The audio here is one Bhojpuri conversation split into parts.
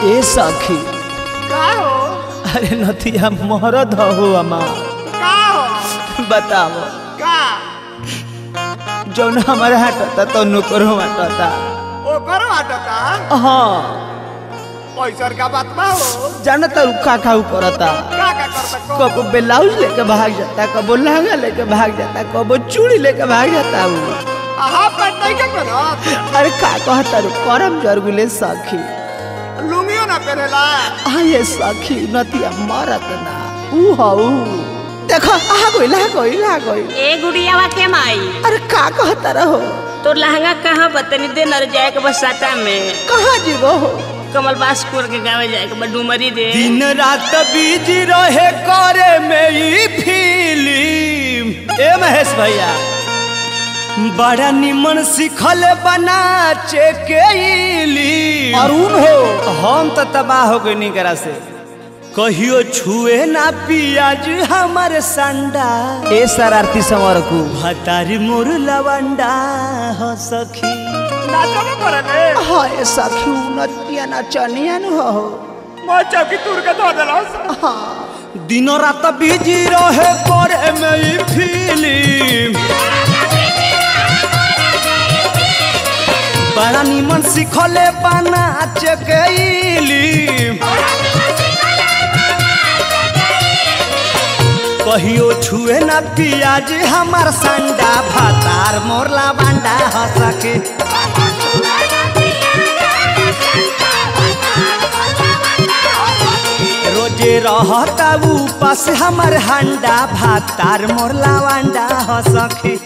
ए सखी का हो अरे नथिया मरद हो अमा का हो बताओ का जौन हमारे हटता तो नुकरो हटता ओकर हटता हाँ पैसर का बात बा हो जानता रुखा खाऊ करता का का करता को कबो ब्लाउज लेके भाग जाता कबो लहंगा लेके भाग जाता कबो चूड़ी लेके भाग जाता हूँ आहा पर नहीं का करत अरे का कहता रू करम जरगुले सखी लुंगियो ना पहनेला आ ये सखी नतिया मरत ना ऊ हऊ देखो आ गइल आ गइल आ गइल ए गुड़ियावा के माई अरे का कहता रहो तोर लहंगा कहाँ बतनी दे नर जाए के बस साटा में कहाँ जीवो हो कमल बास कोर के गावे जाए के बस डुमरी दे दिन रात बिजी रहे करे में ई फिल्म ए महेश भैया बड़ा निमन सिखल बना के इली अरुण हो हम तो तबाह हो गई निकरा से कहियो छुए ना पियाज हमर संडा ए शरारती समर को भतारी मोर लवंडा हो सखी नाचो ना करले हाय सखी नतिया नचनिया न हो मैं चौकी तूर के धो देलस दिन रात बिजी रहे करे में ई फिल्म बड़ा निमन सिखले बना चकैली कहियो छुए ना पियाज हमार संडा भातार मोरला बांडा हो सके रोजे रहता उपास हमर हंडा भातार मोरला वांडा हो सके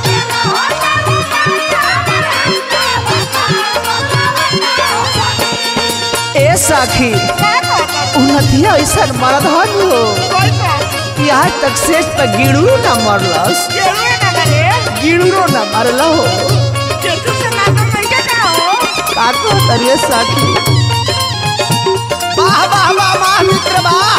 ए सखी उन्नतिया ऐसा मरद हन हो कि आज तक शेष पर गिड़ू ना मरलस गिड़ूरो ना मरला हो का को तरिए सखी वाह वाह वाह वाह मित्र वाह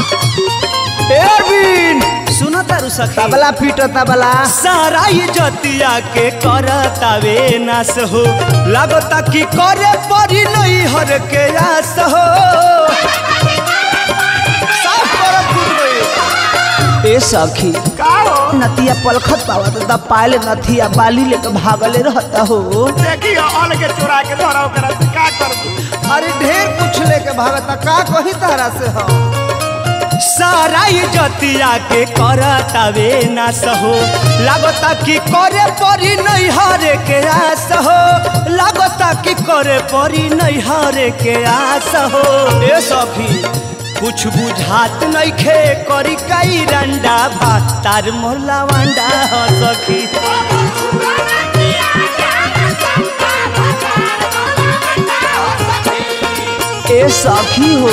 एरबिन सुनो तारू सखी तबला पीटो तबला सारा ये जतिया के करतावे नास हो लागता कि करे परी नहीं हर के आस हो साफ करब फूट गई। ए सखी का हो नतिया पलखत पावा तो दब पाले नथिया बाली लेके भागले रहता हो देखियो अलगे चुरा के धरा ओकरा से का करबू अरे ढेर कुछ लेके भागता का कही तारा से हो सारा ये जतिया के करतावे ना सहो लागता कि करे परी नहीं हरे के आस हो लागता कि करे परी नहीं हरे के आस हो ए सखी कुछ बुझात नहीं खे करी कई रंडा भात तार मोरला वांडा हो सखी ए सखी हो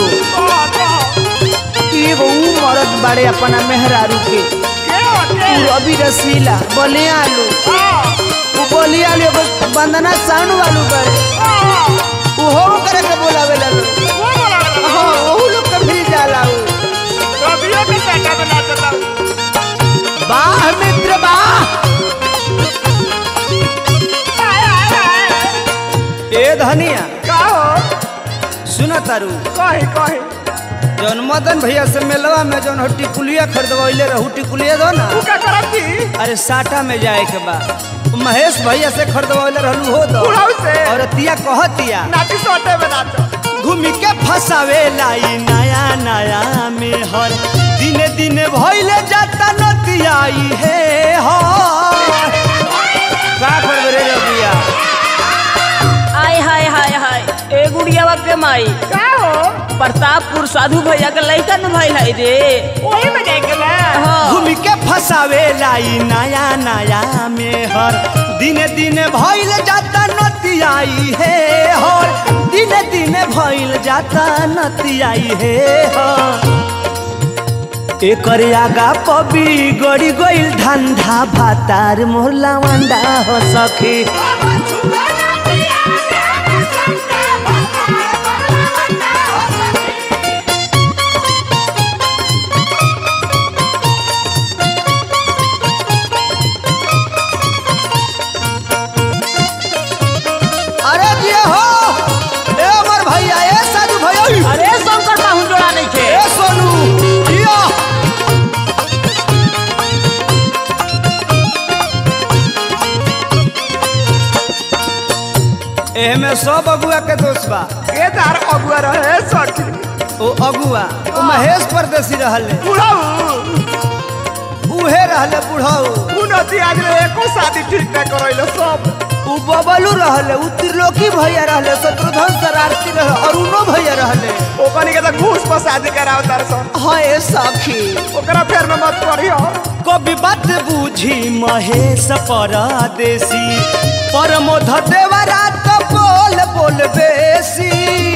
एगो ऊ मरद बाड़े अपना मेहरारू के ऊ रवि रसीला बोले आलू ऊ बोली आलू एगो बंदना साउंड वालू बाड़े ऊ हो करे के बोलावे ला लोग हाँ ओहू लोग के भी जाला ऊ वाह मित्र वाह ए धनिया सुना तारू जौन मदन भैया से मेलवा में जौन हो टिकुलिया खरीदवैले रहू टिकुलिया दो ना अरे साटा में जाए के बा महेश भैया से खरीदवैले रहलू हो दो बुढ़ऊ से। और तिया कहतिया घूमी के फसावे लाई नया नया में हर दिने दिने भइले जाता नतियाई हे हर का करबे रे रबिया आय हाय हाय हाय ए गुड़ियावा के माई प्रतापपुर साधु भैया के लइका न भाई है रे हाँ घूमी के फसावे लाई नया नया में हर दिने दिने भइल जाता नतियाई हे हर दिने दिने भइल जाता नतियाई हे हर एकर आगा पबी गड़ी गइल धंधा भातार मोहला वंडा हो सखी अरे जी हो ए अमर भैया ए साधु भैया एमे सब अगुआ के दोस्त बा के तार अगुआ रहे सखी ओ अगुआ ओ महेश परदेसी रहले बुढ़ाऊ उहे रहले बुढ़ऊ उन्नति आज रे एको शादी ठीक ना करैलो सब उ बबलू रहले उ त्रिलोकी भैया रहले शत्रुघ्न शरारती रहे अरुणो भैया रहले ओकनी के त घूस पर शादी कराव तार सन हाय सखी ओकरा फेर में मत पड़ियो कभी बात बूझी महेश परदेसी परमोध देवरा तो बोल बोल बेसी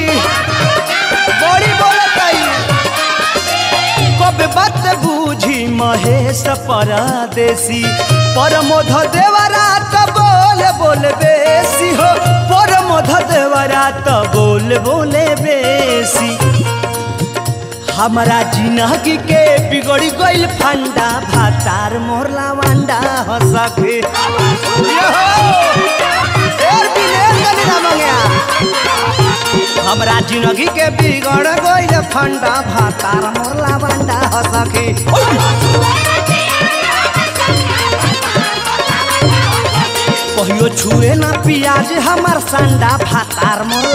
बड़ी बोलताई कभी बात बूझी महेश परदेसी परमोध देवरा तो बोल बोल बेसी हो परमोध देवरा तो बोल बोले बेसी हमारा जिंदगी के बिगड़ी गइल फंडा भातार मोरला वांडा हो सके हमरा जिंदगी के बिगड़ गइल फंडा भातार मोरला वांडा हो सके कहियो छुए ना पियाज हमार संडा भातार मोर